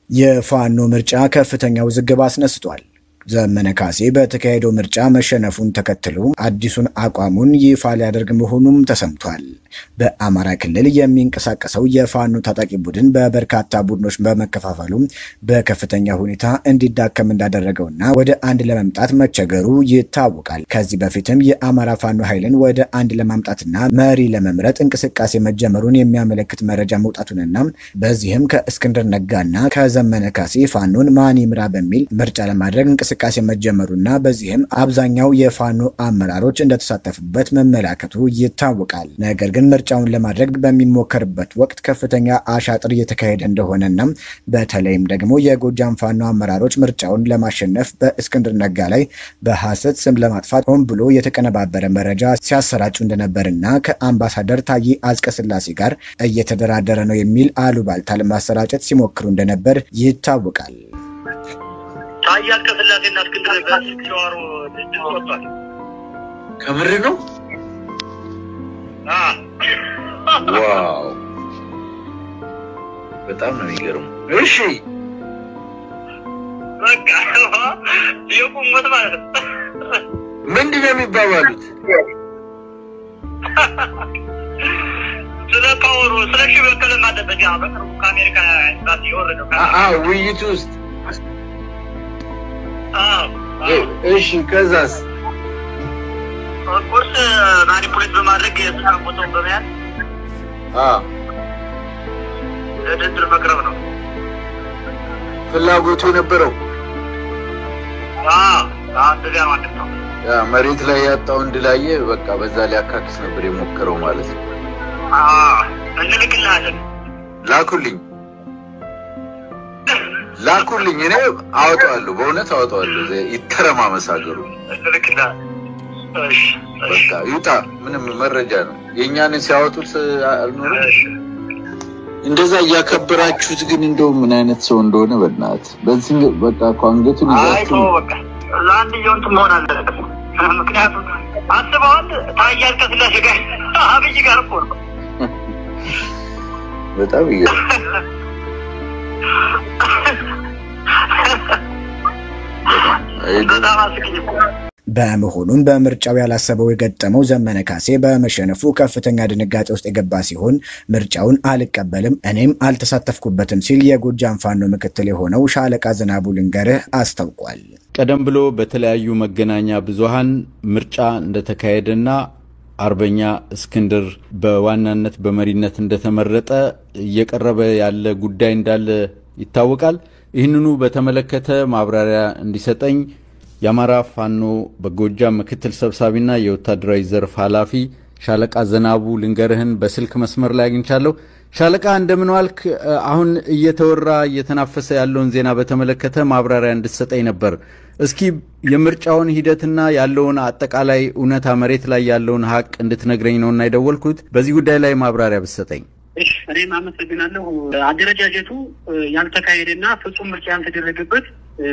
የፋኖ ምርጫ ከፍተኛ ውዝግብ አስነስቷል። ዘመነ ካሴ በተካሄደው ምርጫ መሸነፉን ተከትሎ አዲሱን አቋሙን ይፋ ሊያደርግ መሆኑም ተሰምቷል። በአማራ ክልል የሚንቀሳቀሰው የፋኖ ታጣቂ ቡድን በበርካታ ቡድኖች በመከፋፈሉ በከፍተኛ ሁኔታ እንዲዳከም እንዳደረገውና ወደ አንድ ለመምጣት መቸገሩ ይታወቃል። ከዚህ በፊትም የአማራ ፋኖ ኃይልን ወደ አንድ ለማምጣትና መሪ ለመምረጥ እንቅስቃሴ መጀመሩን የሚያመለክት መረጃ መውጣቱንና በዚህም ከእስክንድር ነጋና ከዘመነ ካሴ ፋኖን ማን ይምራ በሚል ምርጫ ለማድረግ እንቅስቃሴ መጀመሩና በዚህም አብዛኛው የፋኖ አመራሮች እንደተሳተፉበት መመላከቱ ይታወቃል። ነገር ግን ምርጫውን ለማድረግ በሚሞከርበት ወቅት ከፍተኛ አሻጥር እየተካሄደ እንደሆነና በተለይም ደግሞ የጎጃም ፋኖ አመራሮች ምርጫውን ለማሸነፍ በእስክንድር ነጋ ላይ በሐሰት ስም ለማጥፋት ሆን ብሎ የተቀነባበረ መረጃ ሲያሰራጩ እንደነበርና ከአምባሳደር ታዬ አጽቀሥላሴ ጋር እየተደራደረ ነው የሚል አሉባልታ ለማሰራጨት ሲሞክሩ እንደነበር ይታወቃል። ታዬ አጽቀሥላሴና እስክንድር በስልክ ሲዋሩ ድምፅ ወጥቷል። ከምር ነው? ዋው በጣም ነው የሚገርሙ። እሺ በቃ የቁመት ማለት ነው። ምንድን ነው የሚባባሉት? ስለ ፓወሩ ስለ ሺ በቀለም አለበት ያ በቅርቡ ከአሜሪካ ኤምባሲ የወረደው አ- አ ውይይቱ ውስጥ አዎ፣ አዎ። እ- እሺ ከዛስ? ኦፍኮርስ ማኒፑሌት በማድረግ የስልጣን ቦታውን በመያዝ አ ለድርድር መቅረብ ነው። ፍላጎቱ የነበረው አዎ፣ አዎ፣ እንደዚያ ማለት ነው። ያ መሬት ላይ ያጣውን ድላየ በቃ በዛ ሊያካክስ ነበር የሞከረው ማለት ነው። አዎ፣ እንልክልሃለን። ላኩልኝ ላኩልኝ፣ እኔ አወጣዋለሁ፣ በእውነት አወጣዋለሁ። ዘ- ይተረማመስ ሀገሩ እንልክልሃለን። እሺ፣ እሺ፣ በቃ ይውጣ። ምንም መረጃ ነው የእኛን ሲያወጡት አልኖርም። እሺ። እንደዛ እያከበራችሁት ግን እንደው ምን አይነት ሰው እንደሆነ በእናትህ በዚህ በቃ እኮ አንገቱን አይ ይዛችሁ ተወው በቃ ለአንድየው እንትን መሆን አለበት። ምክንያቱም አስበዋል ታዬ አጽቀሥላሴ ጋር አብይ ጋር እኮ ነው። በጣም ይገርም። በጣም አስቂኝ እኮ በመሆኑም በምርጫው ያላሰበው የገጠመው ዘመነ ካሴ በመሸነፉ ከፍተኛ ድንጋጤ ውስጥ የገባ ሲሆን ምርጫውን አልቀበልም እኔም አልተሳተፍኩበትም ሲል የጎጃም ፋኖ ምክትል የሆነው ሻለቃ ዝናቡ ልንገርህ አስታውቋል። ቀደም ብሎ በተለያዩ መገናኛ ብዙሃን ምርጫ እንደተካሄደና አርበኛ እስክንድር በዋናነት በመሪነት እንደተመረጠ እየቀረበ ያለ ጉዳይ እንዳለ ይታወቃል። ይህንኑ በተመለከተ ማብራሪያ እንዲሰጠኝ የአማራ ፋኖ በጎጃም ምክትል ሰብሳቢና የወታደራዊ ዘርፍ ኃላፊ ሻለቃ ዘናቡ ልንገርህን በስልክ መስመር ላይ አግኝቻለሁ። ሻለቃ እንደምን ዋልክ? አሁን እየተወራ እየተናፈሰ ያለውን ዜና በተመለከተ ማብራሪያ እንድትሰጠኝ ነበር። እስኪ የምርጫውን ሂደትና ያለውን አጠቃላይ እውነታ መሬት ላይ ያለውን ሀቅ እንድትነግረኝ ነውና የደወልኩት። በዚህ ጉዳይ ላይ ማብራሪያ ብትሰጠኝ። እሺ እኔም አመሰግናለሁ። አደረጃጀቱ ያልተካሄደና ፍጹም ምርጫ ያልተደረገበት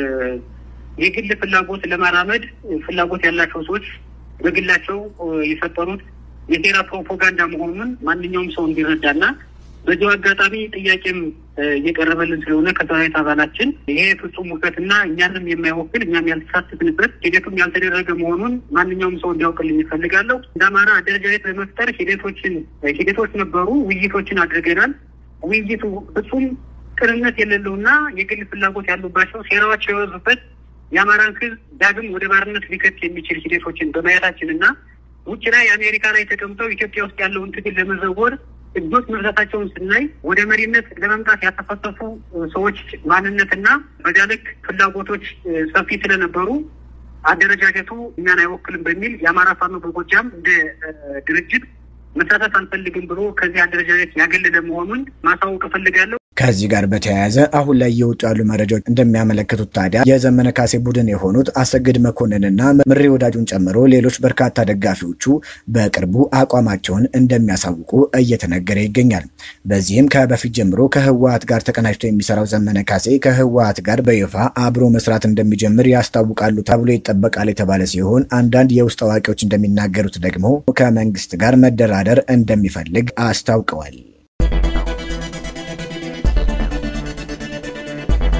የግል ፍላጎት ለማራመድ ፍላጎት ያላቸው ሰዎች በግላቸው የፈጠሩት የሴራ ፕሮፓጋንዳ መሆኑን ማንኛውም ሰው እንዲረዳና በዚሁ አጋጣሚ ጥያቄም እየቀረበልን ስለሆነ ከሰራዊት አባላችን ይሄ ፍጹም ውከትና እኛንም የማይወክል እኛም ያልተሳተፍንበት ሂደቱም ያልተደረገ መሆኑን ማንኛውም ሰው እንዲያውቅልኝ ይፈልጋለሁ። እንደ አማራ አደረጃጀት በመፍጠር ሂደቶችን ሂደቶች ነበሩ፣ ውይይቶችን አድርገናል። ውይይቱ ፍጹም ቅንነት የሌለውና የግል ፍላጎት ያሉባቸው ሴራዎች የበዙበት የአማራን ሕዝብ ዳግም ወደ ባርነት ሊከት የሚችል ሂደቶችን በማየታችን እና ውጭ ላይ አሜሪካ ላይ ተቀምጠው ኢትዮጵያ ውስጥ ያለውን ትግል ለመዘወር እጆች መብዛታቸውን ስናይ ወደ መሪነት ለመምጣት ያተፈሰፉ ሰዎች ማንነትና በዚያ ልክ ፍላጎቶች ሰፊ ስለነበሩ አደረጃጀቱ እኛን አይወክልም በሚል የአማራ ፋኖ በጎጃም እንደ ድርጅት መሳተፍ አንፈልግም ብሎ ከዚህ አደረጃጀት ያገለለ መሆኑን ማሳወቅ እፈልጋለሁ። ከዚህ ጋር በተያያዘ አሁን ላይ እየወጡ ያሉ መረጃዎች እንደሚያመለክቱት ታዲያ የዘመነ ካሴ ቡድን የሆኑት አሰግድ መኮንንና ምሬ ወዳጁን ጨምሮ ሌሎች በርካታ ደጋፊዎቹ በቅርቡ አቋማቸውን እንደሚያሳውቁ እየተነገረ ይገኛል። በዚህም ከበፊት ጀምሮ ከህወሀት ጋር ተቀናጅቶ የሚሰራው ዘመነ ካሴ ከህወሀት ጋር በይፋ አብሮ መስራት እንደሚጀምር ያስታውቃሉ ተብሎ ይጠበቃል የተባለ ሲሆን አንዳንድ የውስጥ አዋቂዎች እንደሚናገሩት ደግሞ ከመንግስት ጋር መደራደር እንደሚፈልግ አስታውቀዋል።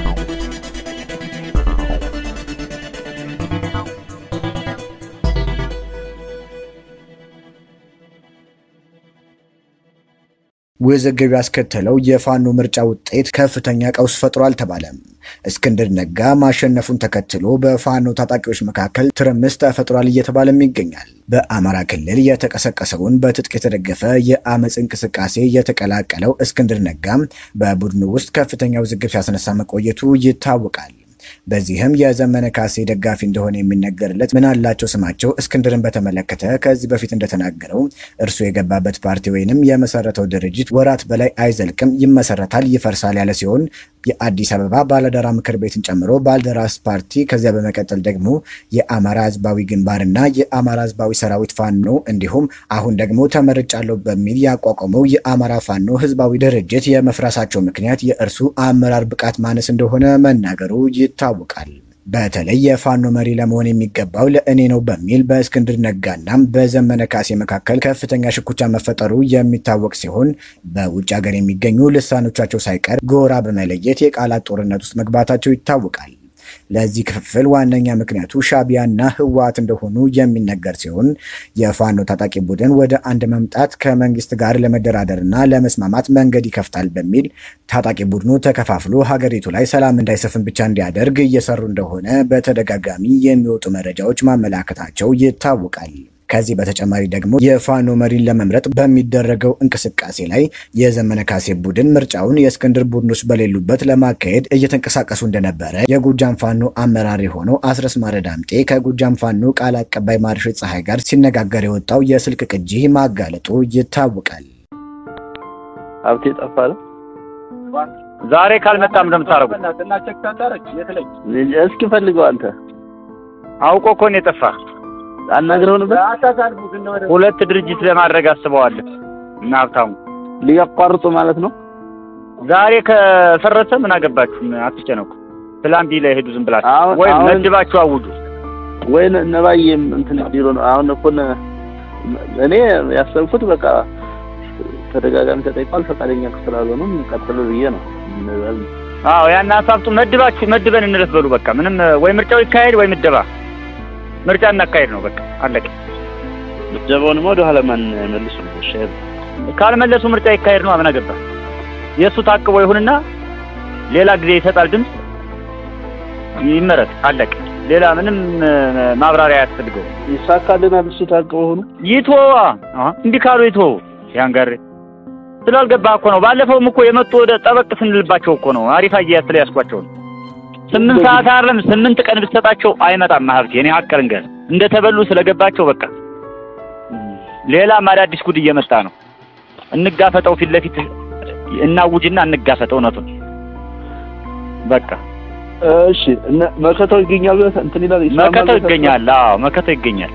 ውዝግብ ያስከተለው የፋኖ ምርጫ ውጤት ከፍተኛ ቀውስ ፈጥሯል ተባለም። እስክንድር ነጋ ማሸነፉን ተከትሎ በፋኖ ታጣቂዎች መካከል ትርምስ ተፈጥሯል እየተባለም ይገኛል። በአማራ ክልል የተቀሰቀሰውን በትጥቅ የተደገፈ የአመፅ እንቅስቃሴ የተቀላቀለው እስክንድር ነጋም በቡድኑ ውስጥ ከፍተኛ ውዝግብ ሲያስነሳ መቆየቱ ይታወቃል። በዚህም የዘመነ ካሴ ደጋፊ እንደሆነ የሚነገርለት ምናላቸው ስማቸው እስክንድርን በተመለከተ ከዚህ በፊት እንደተናገረው እርሱ የገባበት ፓርቲ ወይንም የመሰረተው ድርጅት ወራት በላይ አይዘልቅም፣ ይመሰረታል፣ ይፈርሳል ያለ ሲሆን የአዲስ አበባ ባለደራ ምክር ቤትን ጨምሮ ባልደራስ ፓርቲ ከዚያ በመቀጠል ደግሞ የአማራ ህዝባዊ ግንባርና የአማራ ህዝባዊ ሰራዊት ፋኖ እንዲሁም አሁን ደግሞ ተመርጫለሁ በሚል ያቋቋመው የአማራ ፋኖ ህዝባዊ ድርጅት የመፍረሳቸው ምክንያት የእርሱ አመራር ብቃት ማነስ እንደሆነ መናገሩ ይታወቃል። በተለይ የፋኖ መሪ ለመሆን የሚገባው ለእኔ ነው በሚል በእስክንድር ነጋናም በዘመነ ካሴ መካከል ከፍተኛ ሽኩቻ መፈጠሩ የሚታወቅ ሲሆን በውጭ ሀገር የሚገኙ ልሳኖቻቸው ሳይቀር ጎራ በመለየት የቃላት ጦርነት ውስጥ መግባታቸው ይታወቃል። ለዚህ ክፍፍል ዋነኛ ምክንያቱ ሻቢያና ህወሓት እንደሆኑ የሚነገር ሲሆን የፋኖ ታጣቂ ቡድን ወደ አንድ መምጣት ከመንግስት ጋር ለመደራደርና ለመስማማት መንገድ ይከፍታል በሚል ታጣቂ ቡድኑ ተከፋፍሎ ሀገሪቱ ላይ ሰላም እንዳይሰፍን ብቻ እንዲያደርግ እየሰሩ እንደሆነ በተደጋጋሚ የሚወጡ መረጃዎች ማመላከታቸው ይታወቃል። ከዚህ በተጨማሪ ደግሞ የፋኖ መሪን ለመምረጥ በሚደረገው እንቅስቃሴ ላይ የዘመነ ካሴ ቡድን ምርጫውን የእስክንድር ቡድኖች በሌሉበት ለማካሄድ እየተንቀሳቀሱ እንደነበረ የጎጃም ፋኖ አመራር የሆነው አስረስ ማረ ዳምጤ ከጎጃም ፋኖ ቃል አቀባይ ማርሸት ፀሐይ ጋር ሲነጋገር የወጣው የስልክ ቅጂ ማጋለጡ ይታወቃል። ሀብቴ ጠፋለ። ዛሬ ካልመጣም እንደምታረጉ እስኪ ፈልገው አንተ አውቆ እኮ ነው የጠፋ። አናግረው ነበር። ሁለት ድርጅት ለማድረግ አስበዋል እና ሀብታሙ ሊያቋርጡ ማለት ነው። ዛሬ ከፈረሰ ምን አገባችሁ? አትጨነቁ። ፕላን ቢ ላይ ሄዱ። ዝም ብላችሁ አሁን- ወይም አሁን- መድባችሁ አውጁ። ወይ ነባዬም እንትን ቢሮ ነው አሁን እኮ ነ- እኔ ያሰብኩት በቃ ተደጋጋሚ ተጠይቋል። ፈቃደኛ ስላልሆኑም ቀጥሉ ብዬ ነው። አዎ ያን ሀሳብቱ መድባችሁ መድበን እንለፍ በሉ። በቃ ምንም ወይ ምርጫው ይካሄድ ወይ ምደባ ምርጫ እናካሄድ ነው። በቃ አለቀ። ምደባውንም ወደ ኋላ ማን መልሱ ሸር ካልመለሱ ምርጫ ይካሄድ ነው። አምን አገባ የእሱ ታቅቦ ይሁንና ሌላ ጊዜ ይሰጣል ድምፅ ይመረጥ። አለቀ። ሌላ ምንም እ፣ ማብራሪያ አያስፈልገው። ይሳካልናል። እሱ ታቅበው ሆኑ ይትወዋ እንዲህ ካሉ ይትወው። ያን ስላልገባህ እኮ ነው። ባለፈውም እኮ የመጡ ወደ ጠበቅ ስንልባቸው እኮ ነው። አሪፍ አያያዝ ስለያዝኳቸው ነው። ስምንት ሰዓት አይደለም ስምንት ቀን ብትሰጣቸው አይመጣም። ሀብቴ እኔ ሀቅ ልንገርህ እንደተበሉ ስለገባቸው በቃ ሌላም አዳዲስ ጉድ እየመጣ ነው። እንጋፈጠው፣ ፊት ለፊት እናውጅና እንጋፈጠው እውነቱን በቃ እሺ እነ መከታው ይገኛል ብለህ እንትን ይላል ይስማማል መከተው ብለህ ይገኛል። አዎ መከተው ይገኛል።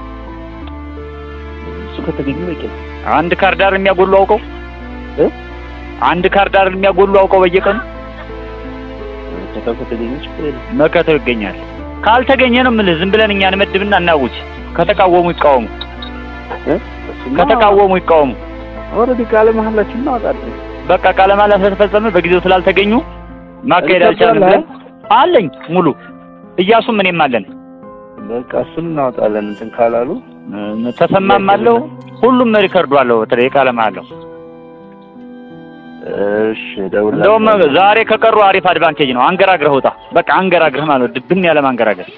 እሱ ከተገኘ በቂ ነው። አንድ ካርዳር የሚያጎሉ አውቀው እ? አንድ ካርዳር የሚያጎሉ አውቀው በየቀኑ መከታው ከተገኘ ችግር የለም። መከተው ይገኛል። ካልተገኘ ነው የምልህ ዝም ብለን እኛን መድብና እናውጅ። ከተቃወሙ ይቃወሙ፣ እ? እሱማ ከተቃወሙ ይቃወሙ። ኦልሬዲ ቃለ መሀላችን እናወጣለን። በቃ ቃለ መሃላ ስለተፈጸመ በጊዜው ስላልተገኙ ማካሄድ አልቻልንም ብለን አለኝ ሙሉ እያሱም እኔም አለን በቃ እሱን እናወጣለን። እንትን ካላሉ እ፣ ተሰማም አለው ሁሉም ሪከርዱ አለው። በተለይ ቃለ መሃላው እሺ ደውላ እንደውም ዛሬ ከቀሩ አሪፍ አድቫንቴጅ ነው። አንገራግረህ ውጣ። በቃ አንገራግረህ ማለት ነው። ድብን ያለ ማንገራገር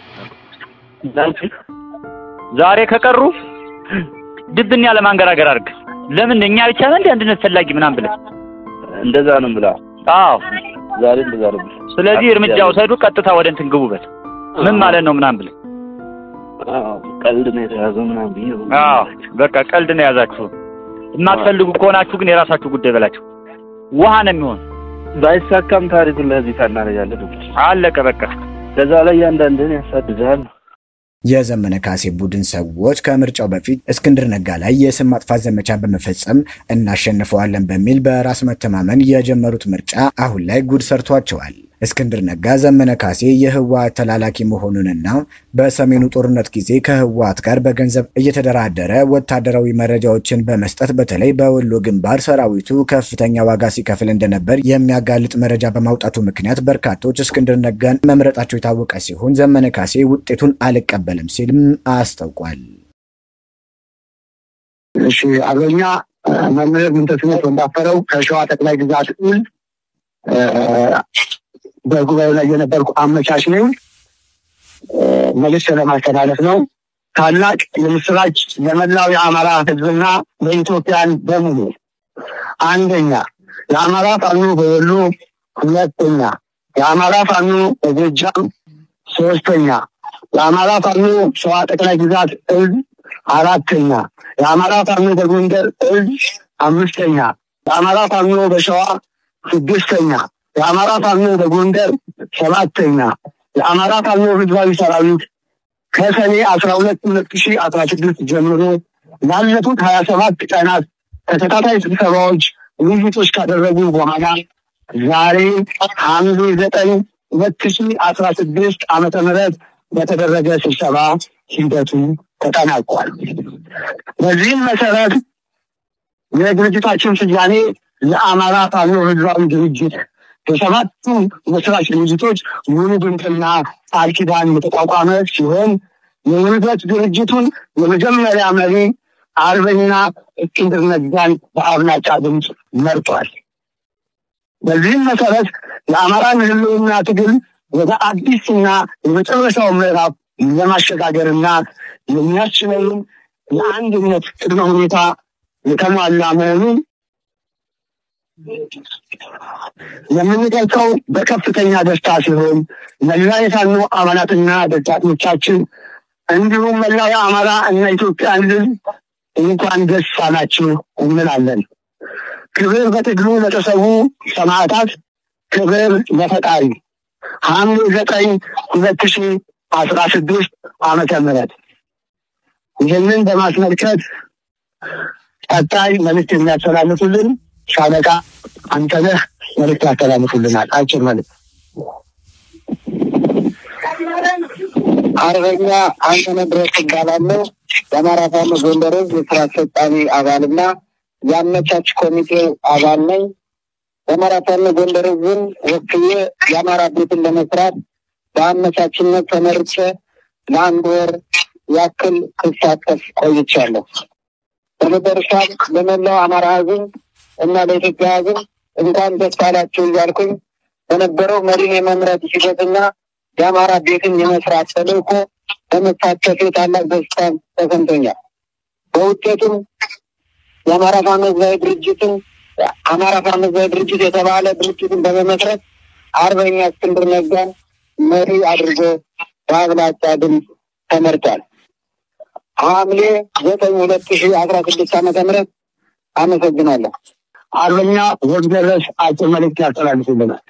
ዛሬ ከቀሩ ድብን ያለ ማንገራገር አድርግ። ለምን እኛ ብቻ ነን እንደ አንድነት ፈላጊ ምናምን ብለህ እንደዛ ነው ብላ አዎ። ዛሬ እንደዛ ነው ብላ ስለዚህ እርምጃ ውሰዱ፣ ቀጥታ ወደ እንትን ግቡበት። ምን ማለት ነው ምናምን ብለህ አዎ፣ ቀልድ ነው የተያዘው ምናምን ብዬ ነው። አዎ። በቃ ቀልድ ነው የያዛችሁ። የማትፈልጉ ከሆናችሁ ግን የራሳችሁ ጉዳይ በላቸው። ውሃ ነው የሚሆን። ባይሳካም ታሪኩን ለዚህ ታናረጋለን። አለቀ በቃ። ከዛ ላይ ያንዳንድህን ያሳድድሃል። የዘመነ ካሴ ቡድን ሰዎች ከምርጫው በፊት እስክንድር ነጋ ላይ የስም ማጥፋት ዘመቻ በመፈጸም እናሸንፈዋለን በሚል በራስ መተማመን የጀመሩት ምርጫ አሁን ላይ ጉድ ሰርቷቸዋል። እስክንድር ነጋ ዘመነ ካሴ የህወሓት ተላላኪ መሆኑንና በሰሜኑ ጦርነት ጊዜ ከህወሓት ጋር በገንዘብ እየተደራደረ ወታደራዊ መረጃዎችን በመስጠት በተለይ በወሎ ግንባር ሰራዊቱ ከፍተኛ ዋጋ ሲከፍል እንደነበር የሚያጋልጥ መረጃ በማውጣቱ ምክንያት በርካቶች እስክንድር ነጋን መምረጣቸው የታወቀ ሲሆን ዘመነ ካሴ ውጤቱን አልቀበልም ሲልም አስታውቋል። እሺ አርበኛ መምህር ምንተስኖት ወንዳፈረው ከሸዋ ጠቅላይ ግዛት እዝ በጉባኤው ላይ የነበርኩ አመቻች ነኝ። መልዕክት ለማስተላለፍ ነው። ታላቅ የምስራች ለመላው የአማራ ሕዝብና ለኢትዮጵያን በሙሉ አንደኛ የአማራ ፋኖ በወሎ፣ ሁለተኛ የአማራ ፋኖ በጎጃም፣ ሶስተኛ የአማራ ፋኖ ሸዋ ጠቅላይ ግዛት እዝ፣ አራተኛ የአማራ ፋኖ በጎንደር እዝ፣ አምስተኛ የአማራ ፋኖ በሸዋ ስድስተኛ የአማራ ፋኖ በጎንደር ሰባተኛ የአማራ ፋኖ ህዝባዊ ሰራዊት ከሰኔ አስራ ሁለት ሁለት ሺ አስራ ስድስት ጀምሮ ላለፉት ሀያ ሰባት ቀናት ተከታታይ ስብሰባዎች ውይይቶች ካደረጉ በኋላ ዛሬ ሐምሌ ዘጠኝ ሁለት ሺ አስራ ስድስት ዓመተ ምህረት በተደረገ ስብሰባ ሂደቱ ተጠናቋል። በዚህም መሰረት የድርጅታችን ስያሜ የአማራ ፋኖ ህዝባዊ ድርጅት የሰባቱ መስራች ድርጅቶች ውህደትና ቃል ኪዳን የተቋቋመ ሲሆን የውህደት ድርጅቱን የመጀመሪያ መሪ አርበኛ እስክንድር ነጋን በአብላጫ ድምፅ መርጧል። በዚህም መሰረት የአማራን ህልውና ትግል ወደ አዲስና የመጨረሻው ምዕራፍ ለማሸጋገርና የሚያስችለውን የአንድነት ቅድመ ሁኔታ የተሟላ መሆኑን የምንገልጸው በከፍተኛ ደስታ ሲሆን መላ የፋኖ አባላትና ደጋፊዎቻችን እንዲሁም መላው የአማራ እና ኢትዮጵያን ህዝብ እንኳን ደስ አላችሁ እንላለን። ክብር በትግሉ ለተሰዉ ሰማዕታት፣ ክብር ለፈጣሪ። ሐምሌ ዘጠኝ ሁለት ሺ አስራ ስድስት ዓመተ ምህረት ይህንን በማስመልከት ቀጣይ መልዕክት የሚያስተላልፉልን ሻለቃ አንተነህ መልዕክት ያስተላልፉልናል። አጭር መልዕክት። አርበኛ አንተነህ ድረስ እባላለሁ። የአማራ ፋኖ ጎንደር ህዝብ የስራ አስፈጻሚ አባልና የአመቻች ኮሚቴው አባል ነኝ። የአማራ ፋኖ ጎንደር ህዝብን ወክዬ የአማራ ቤትን ለመስራት በአመቻችነት ተመርጬ ለአንድ ወር ያክል ስሳተፍ ቆይቻለሁ። በመጨረሻም ለመላው አማራ ህዝብ እና ለኢትዮጵያ ህዝብ እንኳን ደስ አላችሁ እያልኩኝ በነበረው መሪን የመምረጥ ሂደትና የአማራ ቤትን የመስራት ተልእኮ በመሳተፌ ታላቅ ደስታ ተሰምቶኛል። በውጤቱም የአማራ ፋኖ ህዝባዊ ድርጅትን አማራ ፋኖ ህዝባዊ ድርጅት የተባለ ድርጅትን በመመስረት አርበኛ እስክንድር ነጋን መሪ አድርጎ በአብላጫ ድምፅ ተመርጧል። ሐምሌ ዘጠኝ ሁለት ሺህ አስራ ስድስት ዓመተ ምህረት አመሰግናለሁ። አርበኛ ወግደረስ አጭር መልዕክት ያስተላልፉልናል።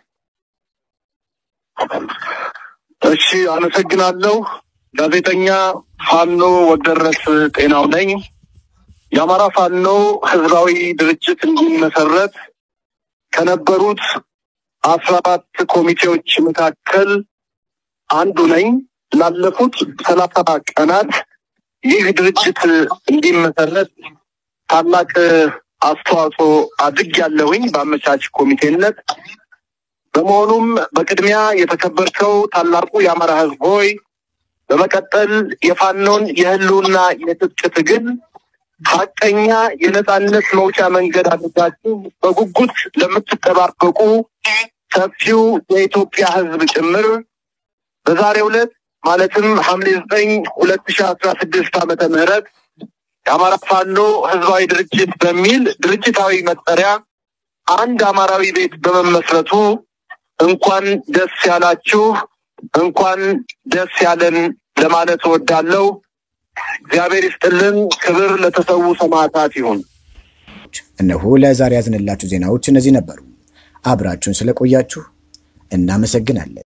እሺ፣ አመሰግናለሁ። ጋዜጠኛ ፋኖ ወግደረስ ጤናው ነኝ። የአማራ ፋኖ ህዝባዊ ድርጅት እንዲመሰረት ከነበሩት አስራ አራት ኮሚቴዎች መካከል አንዱ ነኝ። ላለፉት ሰላሳ ቀናት ይህ ድርጅት እንዲመሰረት ታላቅ አስተዋጽኦ አድርጌያለሁኝ በአመቻች ኮሚቴነት። በመሆኑም በቅድሚያ የተከበርከው ታላቁ የአማራ ህዝብ ሆይ በመቀጠል የፋኖን የህልውና የትጥቅ ትግል ሀቀኛ የነጻነት መውጫ መንገድ አድርጋችሁ በጉጉት ለምትጠባበቁ ሰፊው የኢትዮጵያ ህዝብ ጭምር በዛሬው ዕለት ማለትም ሐምሌ ዘጠኝ ሁለት ሺህ አስራ ስድስት ዓመተ ምህረት የአማራ ፋኖ ህዝባዊ ድርጅት በሚል ድርጅታዊ መጠሪያ አንድ አማራዊ ቤት በመመስረቱ እንኳን ደስ ያላችሁ፣ እንኳን ደስ ያለን ለማለት እወዳለሁ። እግዚአብሔር ይስጥልን። ክብር ለተሰዉ ሰማዕታት ይሁን። እነሆ ለዛሬ ያዝንላችሁ ዜናዎች እነዚህ ነበሩ። አብራችሁን ስለቆያችሁ እናመሰግናለን።